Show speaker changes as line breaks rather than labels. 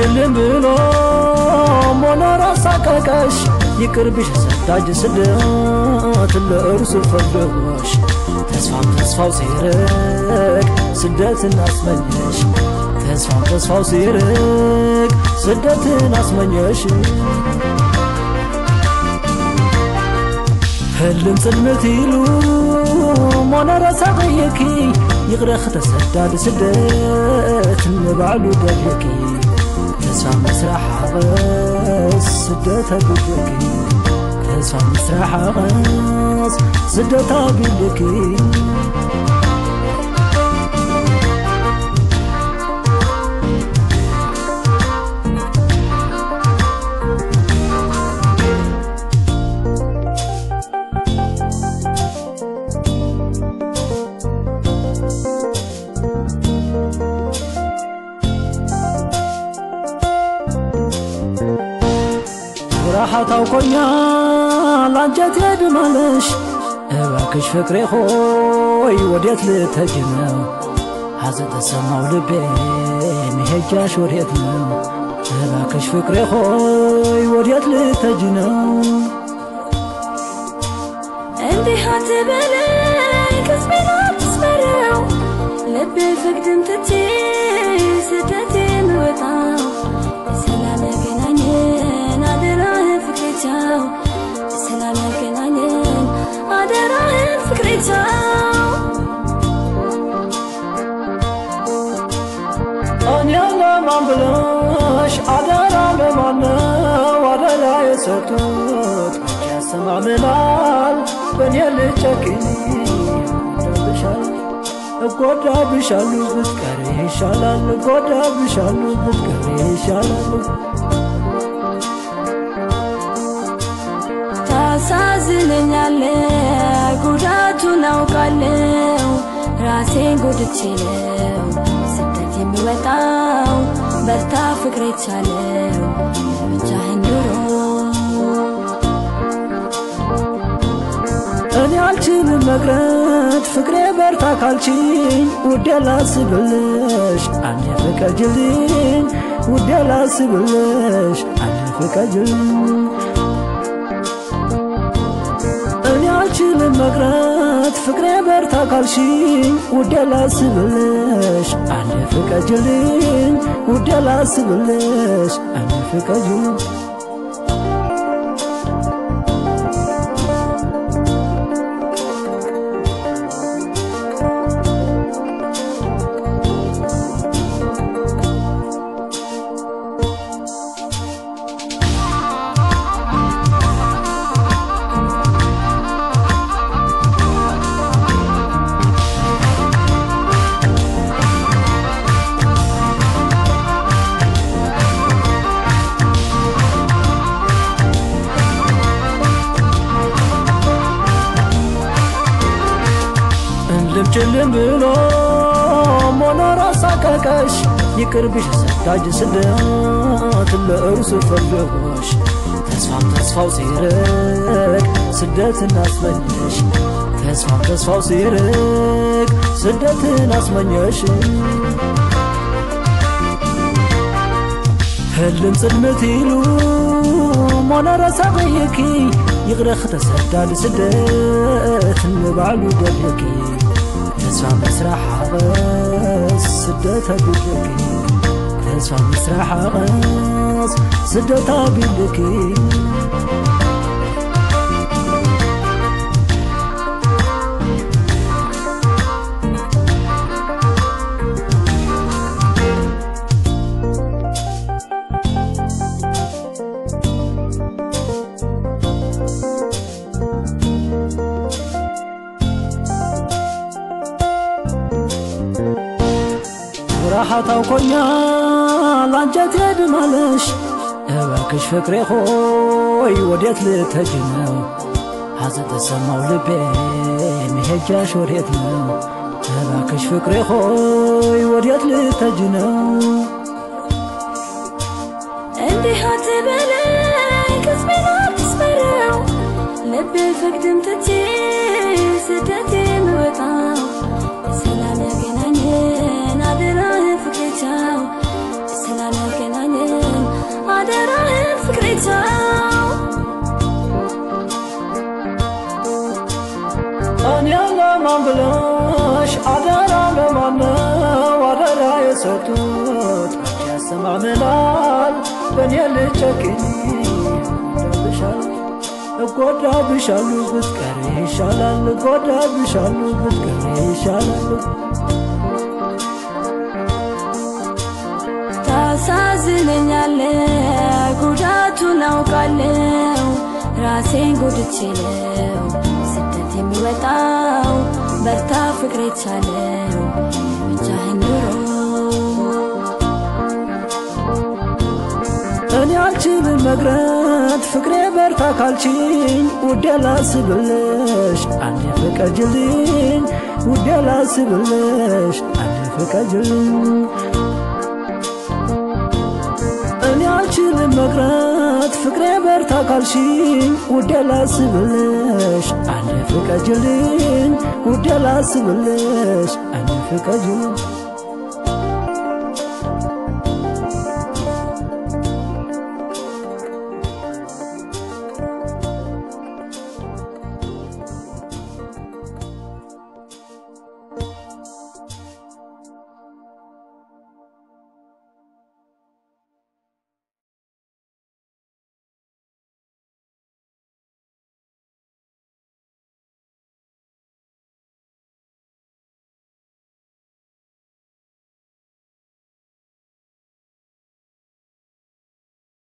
ጭልም ብሎ ሞኖር አሳቀቀሽ ይቅርብሽ ሰዳጅ ስደት ለእርሱ ፈለጎሽ ተስፋም ተስፋው ሲርቅ ስደትን አስመኘሽ ተስፋም ተስፋው ሲርቅ ስደትን አስመኘሽ ህልም ጽልምት ኢሉ ሞነረ ሳቐየኪ ይቕረኽ ተሰዳድ ስደት ንባዕሉ ደልየኪ ተስፋ ምስራሕ ሓቐስ ስደት ኣቢልኪ ተስፋ ምስራሕ ሓቐስ ስደት ኣቢልኪ ብራሓታው ኮኛ ላንጀት የድማለሽ እባክሽ ፍቅሬ ሆይ ወዴት ልተጅ ነው ሐዘ ተሰማው ልቤ መሄጃሽ ወዴት ነው እባክሽ ፍቅሬ ሆይ ወዴት ልተጅ ነው
እንዲህ አትበለኝ ቅስሜን አትስበረው ልብ ፍቅድን ትቼ ስደት የምወጣው ስላላገናኘን አደራህን ፍቅሬቻው ስላላገናኘን አደራህን ፍቅሬቻው
እኔ ለማን ብለሽ አደራ ለማነው አደራ የሰጡት መቼ ያሰማምናል በእኔ ልጨክኝ እጎዳብሻል እጎዳብሻሉ ብትቀሪ ይሻላል እጎዳብሻሉ ብትቀሪ ይሻላል
ታሳዝነኛለ ጉዳቱን አውቃለው ራሴን ጎድቼ ነው ስደት የሚወጣው በርታ ፍቅሬ ቻለው ብቻህን ኑሮ
እኔ አልችልም መቅረት ፍቅሬ በርታ ካልችኝ ውዴ ላስብልሽ አንዴ ፍቀጅልኝ ውዴ ላስብልሽ አንዴ ፍቀጅልኝ እኔ አልችልም መቅረት ፍቅሬ በርታ ካልሽኝ ውዴ ላስብልሽ አንዴ ፍቀጅልኝ ውዴ ላስብልሽ አንዴ ፍቀጅልኝ እልም ጭልም ብሎ ሞኖር አሳቀቀሽ ይቅርብሽ ሰዳጅ ስደት ለእርሱ ፈለጎሽ ተስፋም ተስፋው ሲርቅ ስደትን አስመኘሽ ተስፋም ተስፋው ሲርቅ ስደትን አስመኘሽ ህልም ጽልምት ኢሉ ሞነረ ሳቐየኪ ይቕረኽ ተሰዳድ ስደት ንባዕሉ ደልየኪ ተስፋ ምስራሕ ሓቐስ ስደት ኣቢልኪ ተስፋ ምስራሕ ሓቐስ ስደት ኣቢልኪ ብራሓታው ኮኛ ላንጀት የድማለሽ እባክሽ ፍቅሬ ሆይ ወዴት ልተጅ ነው ሐዘ ተሰማው ልቤ መሄጃሽ ወዴት ነው እባክሽ ፍቅሬ ሆይ ወዴት ልተጅ ነው
እንዲህ አትበለኝ ቅስሜን አትስበረው ልብ ፍቅድን ትቼ ስደት የምወጣው ስላላገናኘን አደራህን ፍቅሬቻው ስላላገናኘን ፍቅሬ ተው
እኔ ለማን ብለሽ አደራ ለማነው አደራ የሰጡት አንቺ ያሰማምናል በእኔ ልጨክኝ እጎዳብሻለሁ ብትቀሪ ይሻላል እጎዳብሻለሁ ብትቀሪ ይሻላል
ታሳዝነኛለ ጉዳቱን አውቃለው ራሴን ጎድቼ ነው ስደት የሚወጣው በርታ ፍቅሬ ቻለው ብቻህን ኑሮ
እኔ አልችልም መግረት ፍቅሬ በርታ ካልችኝ ውዴ ላስብልሽ አንዴ ፍቀጅልኝ ውዴ ላስብልሽ አንዴ ፍቀጅልኝ እኔ አልችልም መቅረት ፍቅሬ በርታ ካልሽኝ ውዴ ላስብልሽ አንዴ ፍቀጅልኝ ውዴ ላስብልሽ አንዴ ፍቀጅልኝ